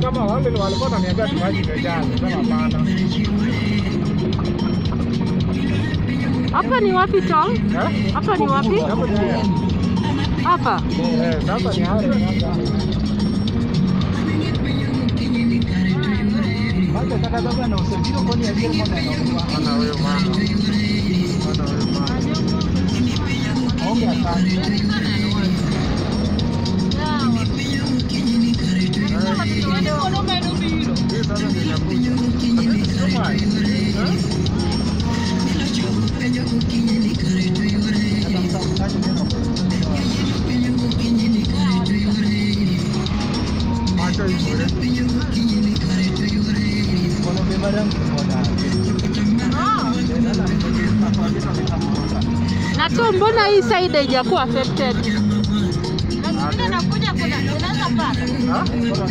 kama wale walikuwa wananiambia tu maji imejaa, sema hapana. Hapa ni wapi Tom? Eh? Hapa ni wapi? Hapo ni haya. Hapa. Eh, sasa ni haya sasa. Bwana huyo mama. Bwana huyo mama. Ongea sana. Hii sasa ndio inakuja. Kama eh? Macho hivyo. Na Tom, mbona hii side haijakuwa affected? Ah?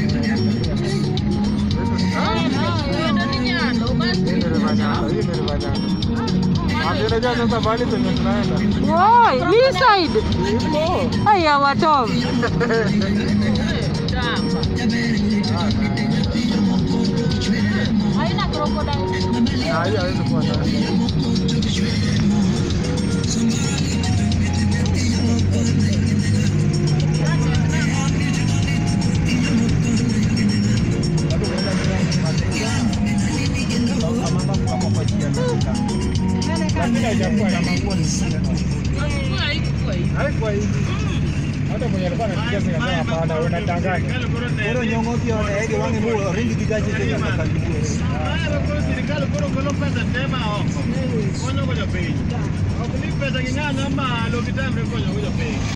Ah? Hii ni Rivanyana, hii ni Rivanyana. Ati unajua sasa mahali penye tunaenda. Woi, hii side. Ipo. Haya wa Tom. Ah, hii hawezi kuwa ndani. Lakini haijakuwa ya mangoni. Haikuwa hivi. Hata mwenye alikuwa anapiga simu akasema hapana, unadanganya. Pesa king'ang'a malo kita